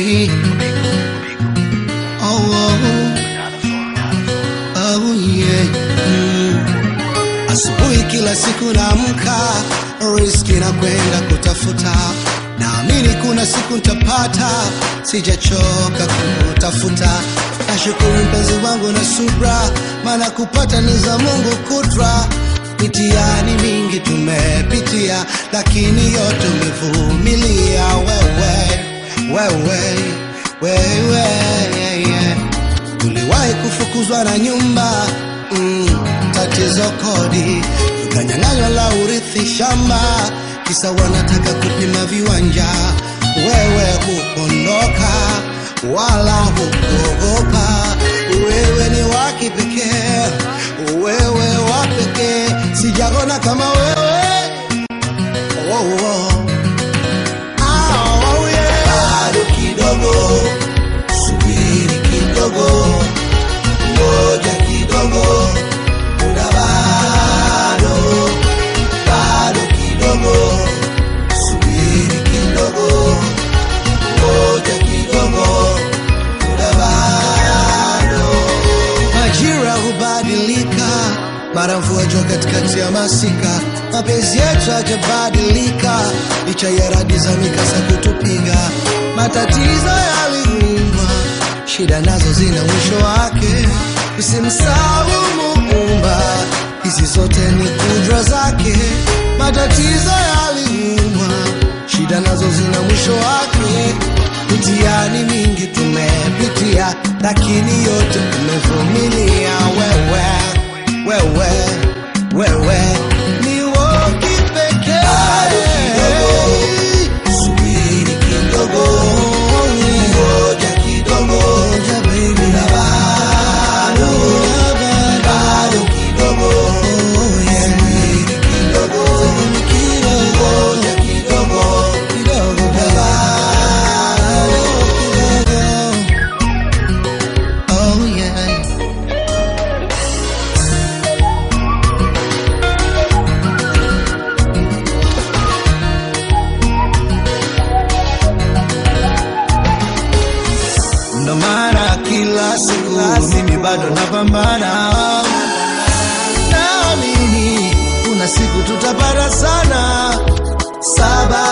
baby. Oh, oh, oh yeah. Mm. Asubuhi kila siku naamka, riski na kwenda kutafuta. Naamini kuna siku nitapata, sijachoka kutafuta. Nashukuru mpenzi wangu na subra, maana kupata ni za Mungu kudra. Mitihani mingi tumepitia, lakini yote umevumilia wewe, wewe, wewe, yeah. Tuliwahi kufukuzwa na nyumba mm, tatizo kodi, tukanyang'anywa la urithi shamba, kisa wanataka kupima viwanja. Wewe hukondoka wala hukuogopa, wewe ni wa kipekee, wewe wa pekee, sijaona kama wewe oh, oh. Ah, oh, yeah. Bado kidogo, subiri kidogo, ngoja kidogo, muda bado, bado kidogo, subiri kidogo, ngoja kidogo, muda bado. Majira hubadilika, mara mvua jua katikati ya masika, mapenzi yetu hajabadilika, licha ya radi za mikasa kutupiga, matatizo yaliuma, shida nazo zina mwisho wake, usimsahau Muumba, hizi zote ni kudra zake, matatizo yaliuma, shida nazo zina mwisho wake, mitihani mingi tumepitia, lakini yote tumevumilia. Wewe, wewe, wewe ni wa kipekee. Subiri kidogo, ngoja kidogo, ngoja baby, na bado, bado kidogo, subiri kidogo, ngoja kidogo, kidogo, na bado kidogo. Oh yeah. Ndo maana kila siku mimi bado napambana, naamini kuna siku tutapata sana, sababu